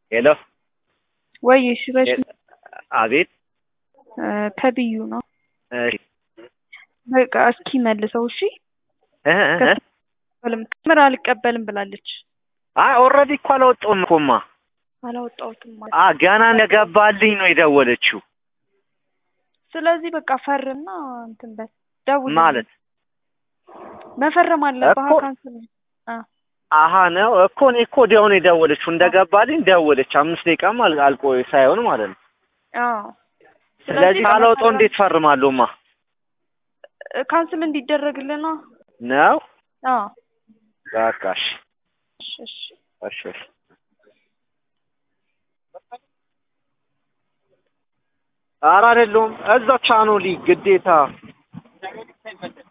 ሄሎ ወይ እሺ በሽ አቤት ከብዩ ነው እሺ በቃ እስኪ መልሰው እሺ እ እ እ ምር አልቀበልም ብላለች አይ ኦልሬዲ እኮ አላወጣሁም እኮማ አላወጣሁትም ማለት አ ገና እንደገባልኝ ነው የደወለችው ስለዚህ በቃ ፈርና እንትን በል ደውል ማለት መፈረም አለብህ እኮ- ካንስል አ አሀ ነው እኮ እኔ እኮ ወዲያው ነው የደወለችው እንደገባልኝ ደወለች አምስት ደቂቃም አል- አልቆይ ሳይሆን ማለት ነው አዎ ስለዚህ ካላወጣው እንዴት ፈርማለሁማ ካንስል እንዲደረግልን ነው ነው አዎ በቃ እሺ እሺ እሺ እሺ እሺ ኧረ አይደለሁም እዛ ቻኖሊ ግዴታ